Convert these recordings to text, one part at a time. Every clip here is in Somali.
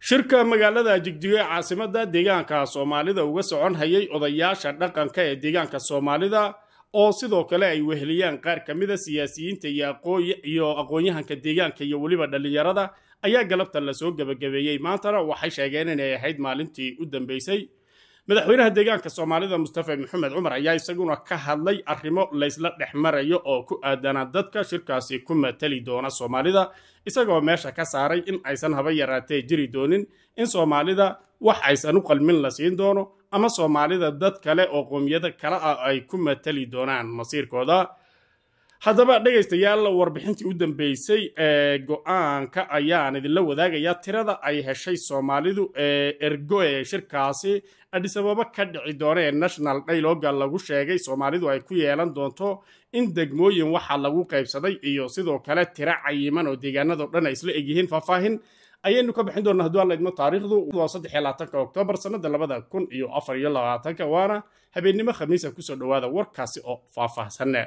shirka magaalada jigjigo ee caasimada deegaanka soomaalida uga socon hayay odayaasha dhaqanka ee deegaanka soomaalida oo sidoo kale ay weheliyaan qaar ka mida siyaasiyiinta iyo aqoon-yahanka deegaanka iyo weliba dhallinyarada ayaa galabta lasoo gebagabeeyey maantana waxay sheegeen inay ahayd maalintii u dambeysay madaxweynaha deegaanka soomaalida mustafa maxamed cumar ayaa isaguna ka hadlay arrimo laysla dhex marayo oo ku aadana dadka shirkaasi ku matali doona soomaalida isagoo meesha ka saaray in aysan haba yaraatee jiri doonin in soomaalida wax aysan u qalmin la siin doono ama soomaalida dad kale oo qoomiyada kale ah ay ku matali doonaan masiirkooda haddaba dhegaystayaal warbixintii u dambeysay ee go-aanka ayaan idinla wadaagayaa tirada ay heshay soomaalidu ee ergo ee shirkaasi adhisababa ka dhici doona ee national dialoga lagu sheegay soomaalidu ay ku yeelan doonto in degmooyin waxa lagu qaybsaday iyo sidoo kale tiro cayiman oo deegaanado dhan ay isla egyihiin faahfaahin ayaynu ka bixin doonaa hadduu alla idmo taariikhdu waa saddex iyo labaatanka oktoobar sannada labada kun iyo afar iyo labaatanka waana habeennimo khamiisa kusoo dhowaada warkaasi oo faahfaahsanne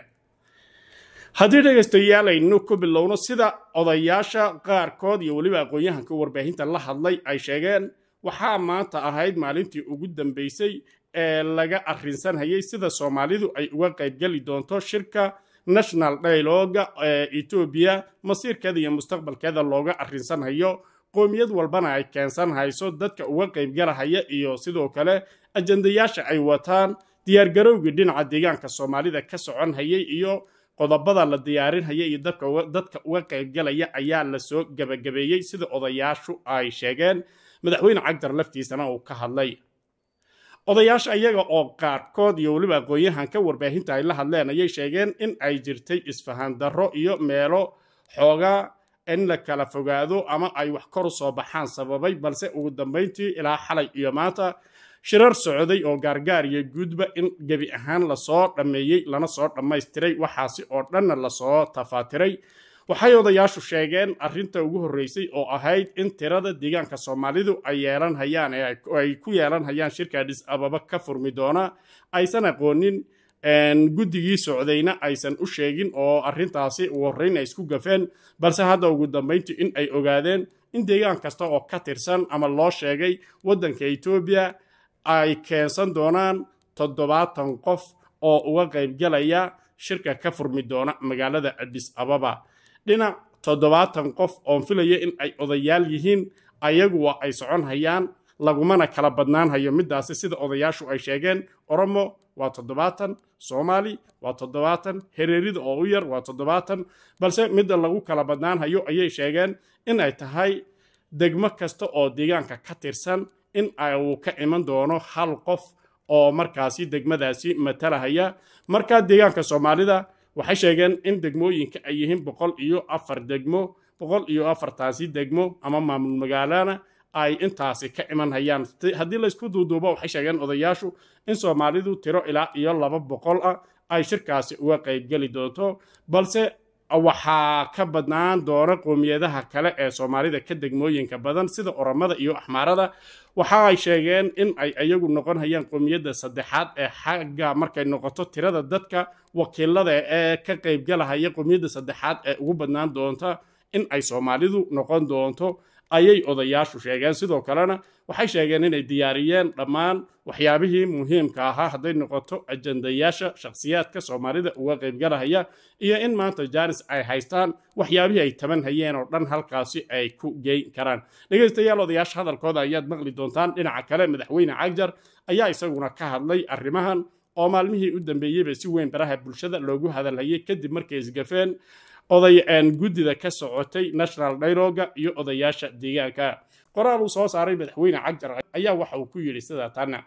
haddii dhegaystayaal aynu ku bilowno sida odayaasha qaarkood iyo weliba aqoon-yahanka warbaahinta la hadlay ay sheegeen waxaa maanta ahayd maalintii ugu dambeysay ee laga arrinsanhayay sida soomaalidu ay uga qaybgeli doonto shirka national dialoga ee etoobiya masiirkeeda iyo mustaqbalkeeda looga arrinsanhayo qoomiyad walbana ay keensan hayso dadka uga qaybgalahaya iyo sidoo kale ajandayaasha ay wataan diyaargarowgii dhinaca deegaanka soomaalida ka socon hayay iyo qodobada la diyaarinhaya iyo dadka uga qaybgalaya ayaa lasoo gebagabeeyey sida odayaashu ay sheegeen madaxweyne cagdar laftiisana uu ka hadlay odayaasha iyaga oo qaarkood iyo weliba aqoon-yahanka warbaahinta ay la hadleen ayay sheegeen in ay jirtay isfahaan darro iyo meelo xoogaa in la kala fogaado ama ay wax kor u soo baxaan sababay balse ugu dambayntii ilaa xalay iyo maanta shirar socday oo gaargaar iyo guudba in gebi ahaan lasoo dhammeeyey lana soo dhammaystiray waxaasi oo dhanna lasoo tafaatiray waxay odayaashu sheegeen arrinta ugu horreysay oo ahayd in tirada deegaanka soomaalidu ay yeelan hayaan ee ay ku yeelan hayaan shirka adhis ababa ka furmi doona aysan aqoonin guddigii socdayna aysan u sheegin oo arrintaasi ugu horreyn ay isku gafeen balse hadda ugu dambayntii in ay ogaadeen in deegaan kasta oo ka tirsan ama loo sheegay waddanka etoobiya ay keensan doonaan toddobaatan qof oo uga qaybgalaya shirka ka furmi doona magaalada adhis ababa dhinac toddobaatan qof oon filaya in ay odayaal yihiin ayagu waa ay socon hayaan lagumana kala badnaan hayo middaasi sida odayaashu ay sheegeen oromo waa toddobaatan soomaali waa toddobaatan hereerida oo u yar waa toddobaatan balse midda lagu kala badnaan hayo ayay sheegeen in ay tahay degmo kasta oo deegaanka ka tirsan in uu ka iman doono hal qof oo markaasi degmadaasi matalahaya markaa deegaanka soomaalida waxay sheegeen in degmooyinka ay yihiin boqol iyo afar degmo boqol iyo afartaasi degmo ama maamul magaalana ay intaasi ka iman hayaan haddii laysku duuduubo waxay sheegeen odayaashu in soomaalidu tiro ilaa iyo laba boqol ah ay shirkaasi uga qaybgeli doonto balse waxaa ka badnaan doona qoomiyadaha kale ee soomaalida ka degmooyinka badan sida oromada iyo axmaarada waxa ay sheegeen in ay iyagu noqon hayaan qoomiyadda saddexaad ee xagga markay noqoto tirada dadka wakiilada ee ka qaybgalahaya qoomiyadda saddexaad ee ugu badnaan doonta in ay soomaalidu noqon doonto ayay odayaashu sheegeen sidoo kalena waxay sheegeen inay diyaariyeen dhammaan waxyaabihii muhiimka ahaa hadday noqoto ajandayaasha shakhsiyaadka soomaalida uga qaybgalahaya iyo in maanta jaanis ay haystaan waxyaabihii ay taban hayeen oo dhan halkaasi ay ku geyn karaan dhegaystayaal odayaasha hadalkooda ayaad maqli doontaan dhinaca kale madaxweyne cagjar ayaa isaguna ka hadlay arrimahan oo maalmihii u dambeeyeyba si weyn baraha bulshada loogu hadalhayay kadib markay isgafeen oday guddida ka socotay national dialoga iyo odayaasha deegaanka qoraal uu soo saaray madaxweyne cagjar ayaa waxa uu ku yidhi sida tanna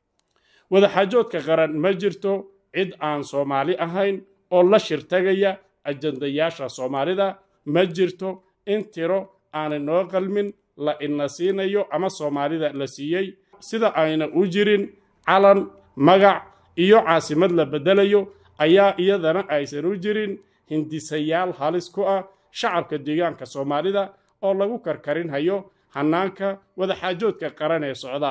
wadaxaajoodka qaran ma jirto cid aan soomaali ahayn oo la shirtagaya ajandayaasha soomaalida ma jirto in tiro aanay noo qalmin la ina siinayo ama soomaalida la siiyey sida ayna u jirin calan magac iyo caasimad la beddelayo ayaa iyadana aysan u jirin hindisayaal halis ku ah shacabka deegaanka soomaalida oo lagu karkarin hayo hannaanka wadaxaajoodka qaran ee socda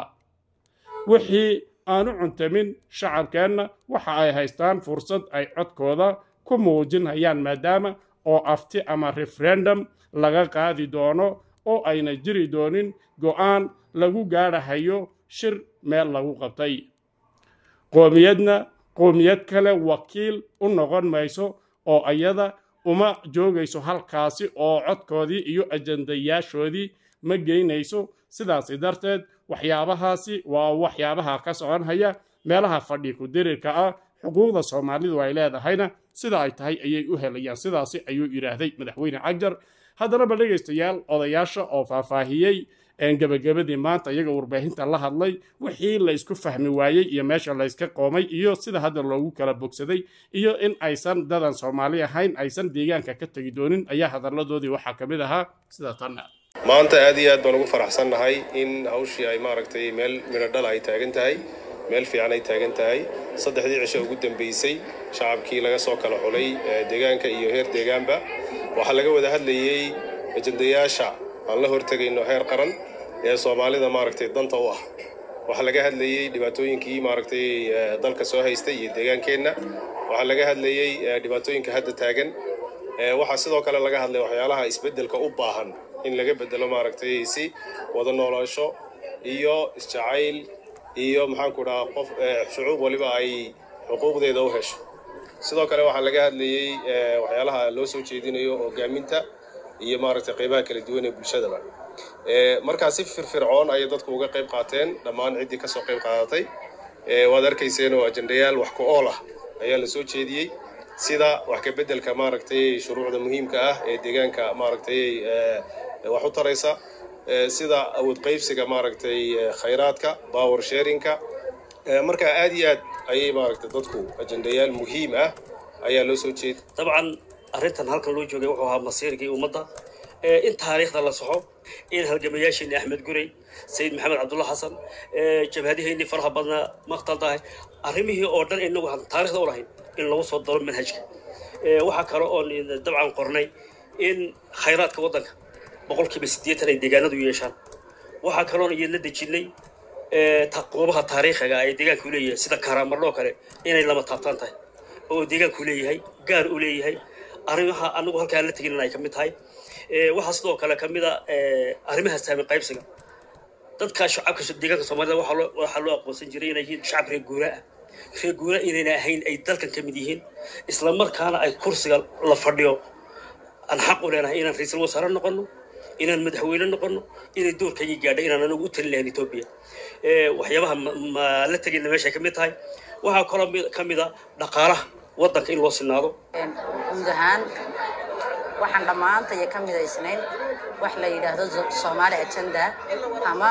wixii aanu cuntamin shacabkeenna waxa ay haystaan fursad ay codkooda ku muujin hayaan maadaama oo afti ama referendum laga qaadi doono oo ayna jiri doonin go'aan lagu gaadhahayo shir meel lagu qabtay qoomiyadna qoomiyad kale wakiil u noqon mayso oo ayada uma joogayso halkaasi oo codkoodii iyo ajandayaashoodii ma geynayso sidaasi darteed waxyaabahaasi waa waxyaabaha ka soconhaya meelaha fadhi ku-dirirka ah xuquuqda soomaalidu ay leedahayna sida ay tahay ayay u helayaan sidaasi ayuu yidhaahday madaxweyne cagjar haddana ba dhegaystayaal odayaasha oo faahfaahiyey gebagabadii maanta iyaga warbaahinta la hadlay wixii la isku fahmi waayey iyo meesha layska qoomay iyo sida hadda loogu kala bogsaday iyo in aysan dadan soomaali ahayn aysan deegaanka ka tegi doonin ayaa hadalladoodii waxaa ka mid ahaa sida tanna maanta aad iyo aad baan ugu faraxsannahay in hawshii ay maaragtay meel midho dhala ay taagan tahay meel fiican ay taagan tahay saddexdii cisho ugu dambaysay shacabkii laga soo kala xulay deegaanka iyo heer deegaanba waxaa laga wada hadlayey ajandayaasha aan la hortegayno heer qaran ee soomaalida maaragtay danta u ah waxaa laga hadlayey dhibaatooyinkii maaragtay dalka soo haystay iyo deegaankeenna waxaa laga hadlayey dhibaatooyinka hadda taagan waxaa sidoo kale laga hadlay waxyaalaha isbeddelka u baahan in laga beddelo maaragtay si wada noolaasho iyo isjacayl iyo maxaanku dhahaa qof shucuub waliba ay xuquuqdeeda u hesho sidoo kale waxaa laga hadlayey waxyaalaha loo soo jeedinayo hogaaminta iyo maaragtay qaybaha kala duwan ee bulshadaba markaa si firfircoon ayay dadku uga qayb qaateen dhammaan ciddii kasoo qayb qaadatay waad arkayseen oo ajandayaal wax ku ool ah ayaa la soo jeediyey sida wax ka beddelka maaragtay shuruucda muhiimka ah ee deegaanka maaragtay wax u taraysa sida awood qaybsiga maaragtay khayraadka power sharinka marka aad iyo aad ayay maaragtay dadku ajandayaal muhiim ah ayaa loo soo jeed dabcan arrintan halkan loo joogay wuxuu ahaa masiirkii ummadda in taariikhda la soxo in halgamayaasheenni axmed gurey sayid maxamed cabdulla xasan jabhadiheennii faraha badnaa maqtal tahay arrimihii oo dhan inagu taarikhda u lahayn in lagu soo daro manhajka waxaa kale oon dabcan qornay in khayraadka waddanka boqolkiiba siddeetan ay deegaanadu yeeshaan waxaa kaloon iyadla dejinnay quubaha taariikhiga ay deegaanku leeyahay sida kaaraamardho kale inay lama taabtaan tahay oo deegaanku leeyahay gaar u leeyahay arrimaha anagu halkaan la tegin ay ka mid tahay waxaa sidoo kale ka mid a arrimaha saami qaybsiga dadka shacabka deegaanka soomaalida waxaa loo aqoonsan jiray inay yihiin shacab reer guura ah reer guura inayna ahayn ay dalkan ka mid yihiin isla markaana ay kursiga la fadhiyo aan xaq u leenahay inaan ra-iisul wasaare noqono inaan madaxweyne noqono inay doorkaygii gaadha inaan anagu u talin lahayn etoobiya waxyaabaha ma la tegayna meeshay ka mid tahay waxaa kaloo ka mid a dhaqaalaha waddanka in loo sinaado guud ahaan waxaan dhammaantaya ka midaysnayn wax la yidhaahdo soomaali agenda ama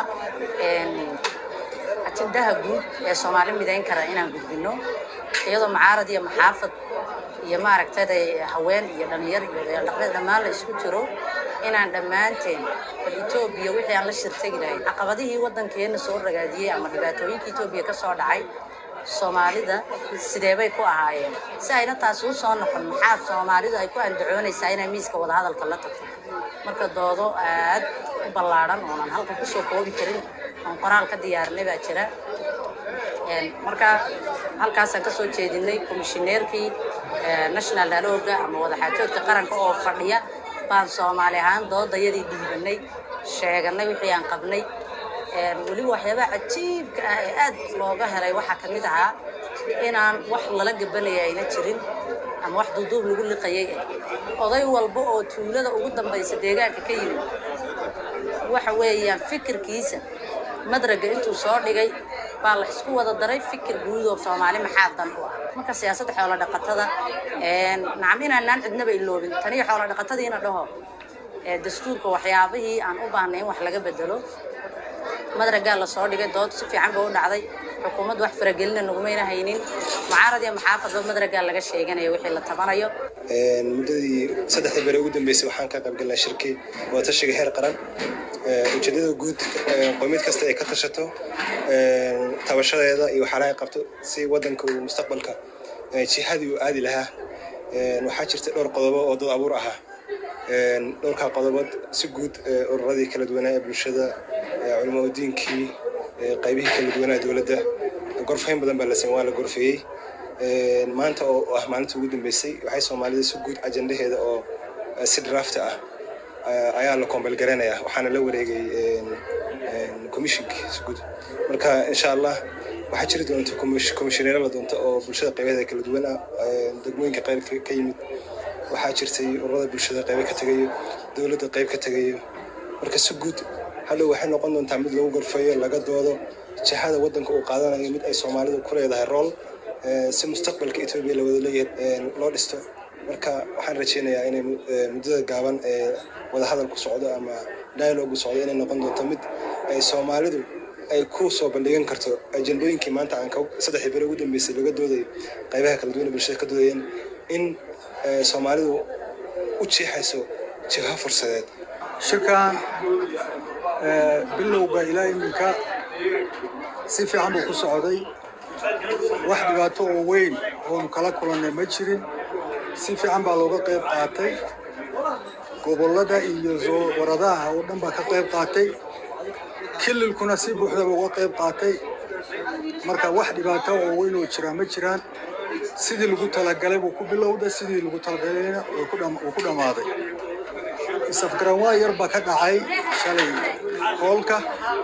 ajendaha guud ee soomaali midayn kara inaan gudbino iyadoo macaarad iyo maxaafad iyo maaragtay haween iyo dhalinyar iyo dhaqdhaqaaq dhammaan la isku jiro inaan dhammaanteen bal etoobiya wixii aan la shirtagi lahayn caqabadihii waddankeenna soo ragaadiyey ama dhibaatooyinka etoobiya ka soo dhacay soomaalida sideebay ku ahaayeen si ayna taasi u soo noqon maxaa soomaalidu ay ku andacoonaysaa inay miiska wadahadalka la tagto marka doodo aad u ballaadhan oonan halkan kusoo koobi karin oon qoraal ka diyaarinay baa jira marka halkaasaan ka soo jeedinay komishineerkii national dialoga ama wadaxaajoodka qaranka oo fadhiya baan soomaali ahaan doodayadii dhiibanay sheeganay wixii aan qabnay weliba waxyaabaha cajiibka ah ee aad looga helay waxaa ka mid ahaa inaan wax lala gabanaya ayna jirin ama wax duuduub lagu liqayay oday walba oo tuulada ugu dambaysa deegaanka ka yimid waxa weeyaan fikirkiisa madraga intuu soo dhigay baa la isku wada daray fikir guud oo soomaali maxaa dan u ah marka siyaasadda xoolo dhaqatada nacam inaanaan cidnaba iloobin taniyo xoolo dhaqatadiina dhaho dastuurka waxyaabihii aan u baahnay in wax laga bedelo madragaa la soo dhigay dood si fiican ba u dhacday xukuumaddu wax faragelina nagumayna haynin mucaarad iyo maxaafadba madragaa laga sheeganaya wixii la tabanayo muddadii saddexda bere ugu dambeysay waxaan ka qaybgalnay shirki wadatashiga heer qaran ujeedada guud qoomiyad kasta ay ka tashato tabashadeeda iyo waxaalaha ay qabto si waddanka uu mustaqbalka jihadii uu aadi lahaa waxaa jirta dhowr qodobo oo dad abuur ahaa dhowrkaa qodobood si guud ururadii kala duwanaa ee bulshada culimaa diinkii qaybihii kala duwanaa dowladda gorfayn badan baa la sameyn waa la gorfeeyey maanta oo ah maalinta ugu dambeysay waxay soomaalida si guud ajandaheeda oo si draft ah ayaa la koombalgaranayaa waxaana la wareegay commissionkii guud marka insha allah waxaa jiri doonta komishineero la doonto oo bulshada qaybaheeda kala duwan ah degmooyinka qayb ka yimid waxaa jirtay ururada bulshada qaybo ka tegayo dowladda qayb ka tegayo marka si guud hadhow waxay noqon doontaa mid lagu gorfeeyo laga doodo jihada waddanka uu qaadanayo mid ay soomaalidu ku leedahay rool si mustaqbalka etoobiya la wada leeyahay loo dhisto marka waxaan rajeynayaa inay muddada gaaban ee wadahadalku socdo ama dialogu socdo inay noqon doonto mid ay soomaalidu ay ku soo bandhigan karto ajendooyinkii maanta aan saddexdii beri ugu dambeysay laga doodayo qaybaha kala duwan ee bulshada ka doodayeen in soomaalidu u jeexayso jiho fursadeed shirkan bilowga ilaa iminka si fiican buu ku socday wax dhibaato oo weyn oonu kala kulannay ma jirin si fiican baa looga qayb qaatay gobollada iyo waradaha oo dhan baa ka qayb qaatay kililkuna si buuxdaba uga qayb qaatay marka wax dhibaato oo weyn oo jiraa ma jiraan sidii lagu talagalay buu ku bilowday sidii lagu talagalayna wuu ku dhammaaday isafgaranwaa yar baa ka dhacay shalay hoolka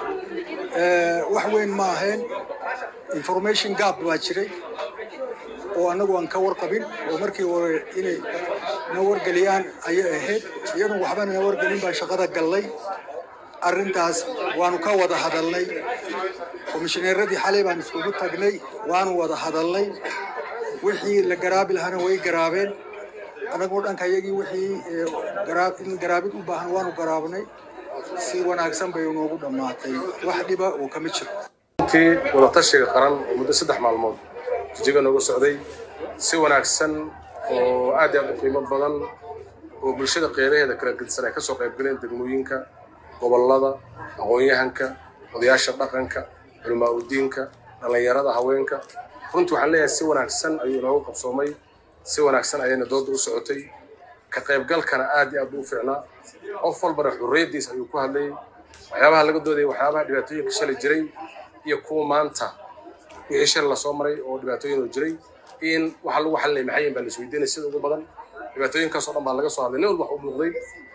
wax weyn ma ahayn information gap baa jiray oo annagu aan ka warqabin oo markii hore inay na wargeliyaan ayay ahayd iyadu waxbana na wargelin baan shaqada gallay arrintaas waanu ka wada hadalnay komishineeradii xalay baan iskugu tagnay waanu wada hadalnay wixii la garaabi lahaana way garaabeen annagoo dhanka iyagii wixii in garaabid u baahan waanu garaabnay si wanaagsan bay noogu dhammaatay wax dhiba oo kama jiro intii wadatashiga qaran oo muddo saddex maalmood jijiga nooga socday si wanaagsan oo aad iyo aad u qiimo badan oo bulshada qeybaheeda kala gedisan ay kasoo qayb galeen degmooyinka gobollada aqoon-yahanka odayaasha dhaqanka culamaa udiinka dhallinyarada haweenka runtii waxaan leeyahay si wanaagsan ayuu inoogu qabsoomay si wanaagsan ayayna dooda u socotay ka qaybgalkana aad iyo aad buu u fiicnaa qof walbana xurriyaddiis ayuu ku hadlayay waxyaabaha laga doodayay waxyaabaha dhibaatooyinka shalay jiray iyo kuwa maanta wixii shal lasoo maray oo dhibaatooyin oo jiray in waxa lagu xalinay maxay yihiin baa la isweydiinay sida ugu badan dhibaatooyinkaasoo dhan baa laga soo hadlay nin walba wax u muuqday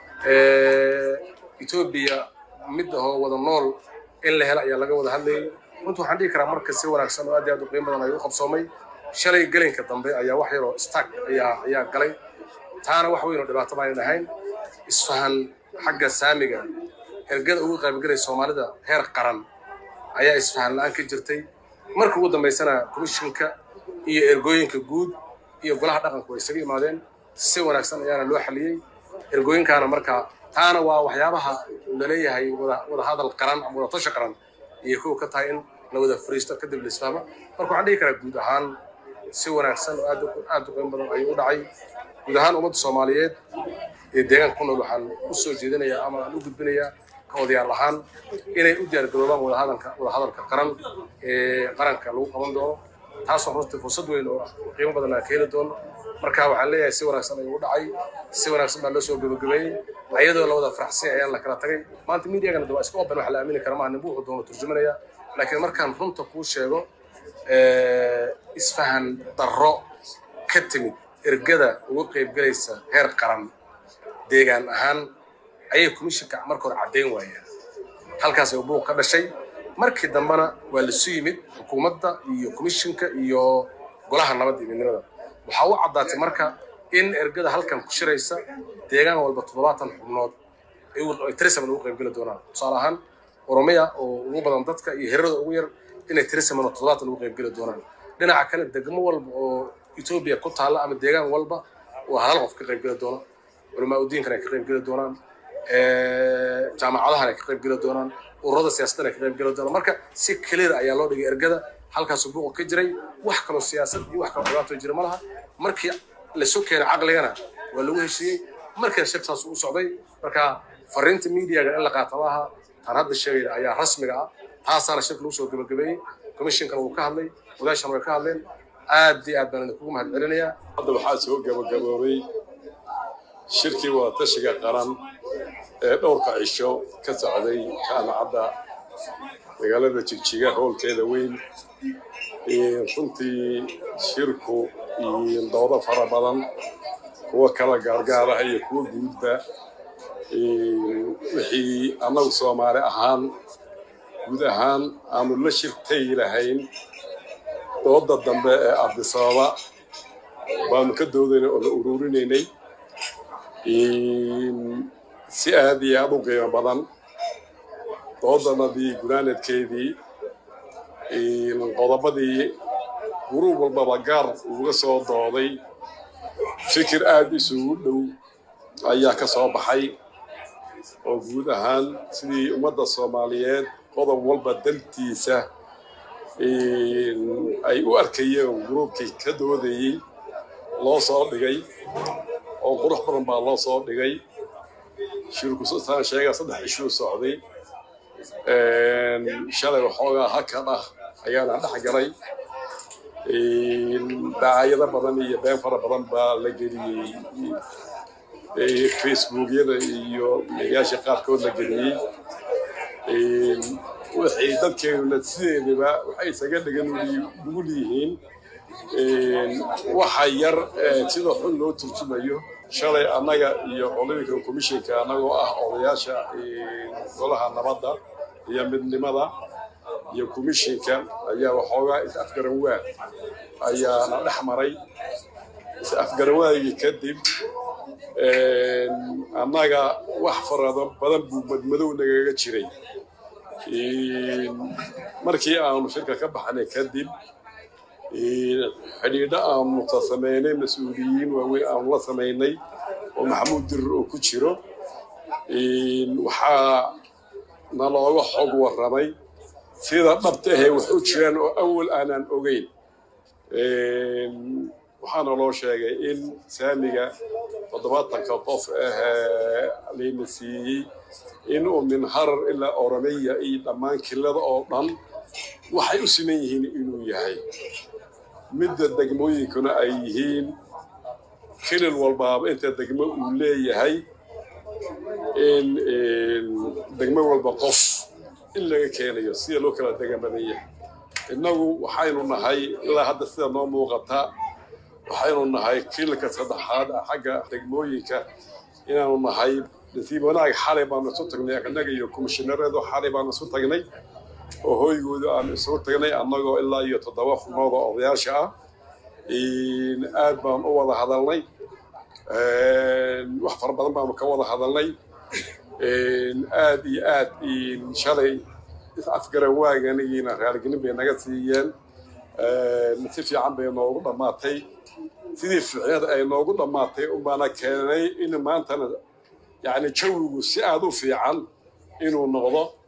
etoobiya mid ahoo wada nool in la helo ayaa laga wada hadlayay runtii waxaan dhihi karaa marka si wanaagsan oo aad iyo aad u qiimo badan ayuu u qabsoomay shalay gelinka dambe ayaa wax yaroo stark ayaa ayaa galay taana wax weyn oo dhibaato baanan ahayn isfahan xagga saamiga ergada ugu qaybgalay soomaalida heer qaran ayaa isfahan la-aan ka jirtay marka ugu dambaysana komishinka iyo ergooyinka guud iyo golaha dhaqanku way isaga imaadeen si wanaagsan ayaana loo xaliyey ergooyinkaana marka taana waa waxyaabaha laleeyahay wada hadal qaran ama wada tasha qaran iyo kuwa ka tahay in la wada fariisto kadib la isfahmo marka waxaan dhihi karaa guud ahaan si wanaagsan oo aad aad u qiimo badan ayuu u dhacay guud ahaan ummadda soomaaliyeed ee deegaanka ku nool waxaan u soo jeedinayaa ama aan u gudbinayaa ka odayaal ahaan inay u diyaargaroobaan wadahadalka wadahadalka qaran ee qaranka lagu qaban doono taasoo runtii fursad weyn oo qiimo badan aan ka heli doono marka waxaan leeyahay si wanaagsan ayuu u dhacay si wanaagsan baa loo soo gabagabeeyey ayadoo la wada faraxsan ayaan la kala tagay maanta miidiagana waa iska open wax la aamini kara maaha ninbu wuxuu doono turjumanaya laakiin markaan runta kuu sheego isfahan darro ka timid ergada ugu qaybgalaysa heer qaran deegaan ahaan ayay komishinka marka hore caddayn waayeen halkaas ay buuq ka dhashay markii dambena waa lasu yimid xukuumadda iyo komishinka iyo golaha nabadda iyo midnimada waxaa u caddaatay marka in ergada halkan ku shiraysa deegaan walba toddobaatan xubnood ay tirisaman ugu qaybgeli doonaan tusaale ahaan oromiya oo ugu badan dadka iyo hirada ugu yar inay tirisaman oo toddobaatan ugu qaybgeli doonaan dhinaca kale degmo walba oo etoobiya ku taalla ama deegaan walba oo hal qof ka qaybgeli doono culamaa udiinkan ay ka qaybgeli doonaan jaamacadahan ay ka qaybgeli doonaan ururada siyaasaddan ay ka qaybgeli doonaan marka si clear ayaa loo dhigay ergada halkaasuu buuqa ka jiray wax kaloo siyaasad iyo wax kaloo dhibaato jira ma laha markii lasu keenay caqligana waa lagu heshiiyey markiina shir saas u socday marka fariinta miidiyaga in la qaata maaha taan hadda sheegayna ayaa rasmiga ah taasaana shirka lagu soo gabagabeeyey komishinkana wuu ka hadlay odaashana way ka hadleen aad iyo aad baan idinkugu mahad celinayaa hadda waxaa soo gabagaboobay shirkii wadatashiga qaran ee dhowrka cisho ka socday jaamacadda magaalada jigjiga howlkeeda weyn runtii shirku iyo doodo fara badan kuwa kala gaargaaraha iyo kuwa guudba wixii annagu soomaali ahaan guud ahaan aanu la shirtay lahayn dooda dambe ee abdisababa baanu ka doodaynay oo la ururinaynay si aad iyo aad u qiimo badan doodanadii gunaanadkeedii qodobadii gurub walbaba gaar uga soo dooday fikir aad isugu dhow ayaa ka soo baxay oo guud ahaan sidii ummadda soomaaliyeed qodob walba dantiisa ay u arkayeen gruubkii ka doodayey loo soo dhigay oo qurux badan baa loo soo dhigay shirku saan sheegaa saddex ishuu socday shalay waxoogaa hakad ah ayaana dhex galay dacaayado badan iyo been fara badan baa la geliyey facebookyada iyo meeyaasha qaarkood la geliyey waxay dadkeenuna sideedaba waxay isaga dhigan nugul yihiin waxa yar sida xun loo turjumayo shalay annaga iyo olympica commissionka annagoo ah odayaasha golaha nabadda iyo midnimada iyo commissionka ayaa waxoogaa is afgaran waa ayaana dhex maray is afgaran waagii kadib annaga wax farado badan buu madmadow nagaga jiray markii aanu shirka ka baxnay kadib xidhiidho aanu ta samaynay mas-uuliyiin waaweyn aanu la samaynay oo maxamuud dirir oo ku jiro waxaa nalooga xog warramay sida dhabta ahee wax u jiraan oo awal aanaan ogeyn waxaana loo sheegay in saamiga toddobaatanka qof ahee layna siiyey inuu min harar ilaa oromiya iyo dhammaan kilada oo dhan waxay u siman yihiin inuu yahay midda degmooyinkuna ay yihiin kilil walbaaba inta degmo uu leeyahay in degmo walba qof in laga keenayo sida loo kala degan badan yahay innagu waxaynu nahay ilaa hadda sida noo muuqata waxaynu nahay kililka saddexaad xagga degmooyinka inaanu nahay nasiib wanaag xalay baanu isu tagnay annaga iyo komishiinareedu xalay baanu isu tagnay oo hooygooda aanu isugu tagnay annagoo ilaa iyo toddoba xubnood oo odayaasha ah aad baan u wada hadalnay wax fara badan baanu ka wada hadalnay aad iyo aad shalay afgaran waaganigiina raaligelin bay naga siiyeen si fiican bay noogu dhammaatay sidii ficnada ay noogu dhammaatay unbaana keenay in maantana yani jawigu si aad u fiican inuu noqdo